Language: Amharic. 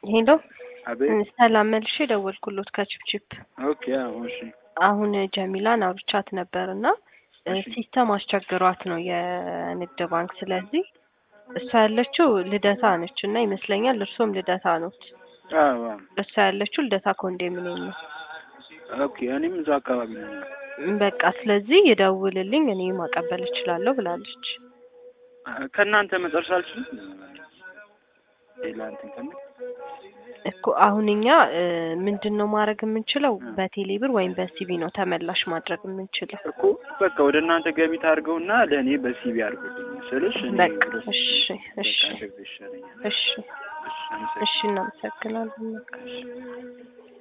ሄሎ አቤት። ሰላም መልሼ ደወልኩሎት ከችፕችፕ ኦኬ። አሁን እሺ፣ አሁን ጀሚላን አውርቻት ነበር እና እሺ። ሲስተም አስቸግሯት ነው የንግድ ባንክ። ስለዚህ እሷ ያለችው ልደታ ነች እና ይመስለኛል እርሶም ልደታ ኖት። አዎ፣ አዎ። እሷ ያለችው ልደታ ኮንዶሚኒየም ነው። ኦኬ። እኔም እዛ አካባቢ ነው። በቃ ስለዚህ ይደውልልኝ እኔ ማቀበል እችላለሁ ብላለች። ከእናንተ መጨረሻ አልችልም። ሌላ እንትን ከምን እኮ አሁን እኛ ምንድን ነው ማድረግ የምንችለው? በቴሌ ብር ወይም በሲቢ ነው ተመላሽ ማድረግ የምንችለው። እኮ በቃ ወደ እናንተ ገቢ ታድርገውና ለእኔ በሲቢ አድርጉልኝ ስልሽ እኔ በቃ ወደ እሺ፣ በቃ እሺ፣ እንደዚህ ይሻለኛል። እሺ፣ እሺ፣ አመሰግናለሁ። እሺ እናመሰግናለን። በቃ እሺ።